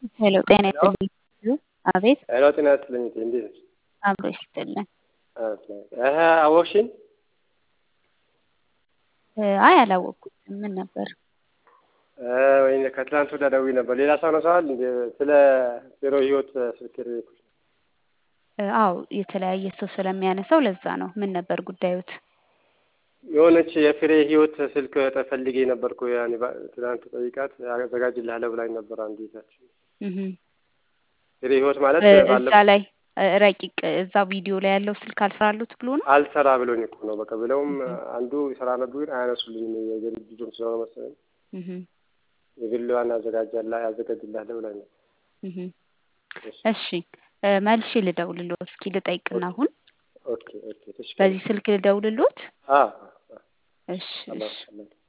ሄሎ ጤና ይስጥልኝ። አቤት ሄሎ ጤና ይስጥልኝ። እንዴት ነሽ? አብሮ ይስጥልን። እህ አወቅሽኝ? አይ አላወቅኩትም። ምን ነበር? ወይ ከትላንት ወዲያ ደውዬ ነበር። ሌላ ሰው ነው ሰዋል እንደ ስለ ዜሮ ህይወት ስልክ የደወልኩት። አዎ የተለያየ ሰው ስለሚያነሳው ለዛ ነው። ምን ነበር ጉዳዩት? የሆነች የፍሬ ህይወት ስልክ ተፈልጌ ነበርኩ። ያኔ ትናንት ጠይቃት አዘጋጅልሃለሁ ብላኝ ነበር አንዱ ቤታችን። እህ ፍሬ ህይወት ማለት እዛ ባለፈው ላይ ረቂቅ እዛ ቪዲዮ ላይ ያለው ስልክ አልሰራሉት ብሎ ነው። አልሰራ ብሎኝ እኮ ነው። በቃ ብለውም አንዱ ይሰራ ነበር ግን አያነሱልኝም። የግል ልጁም ስለሆነ መሰለኝ እህ የግሏን ያዘጋጃላ ያዘጋጅልሃለሁ ብላኝ ነበር። እህ እሺ መልሼ ልደውልልዎት እስኪ ልጠይቅና አሁን ኦኬ ኦኬ ተሽከ በዚህ ስልክ ልደውልልዎት? አ እሺ እሺ አላህ አላህ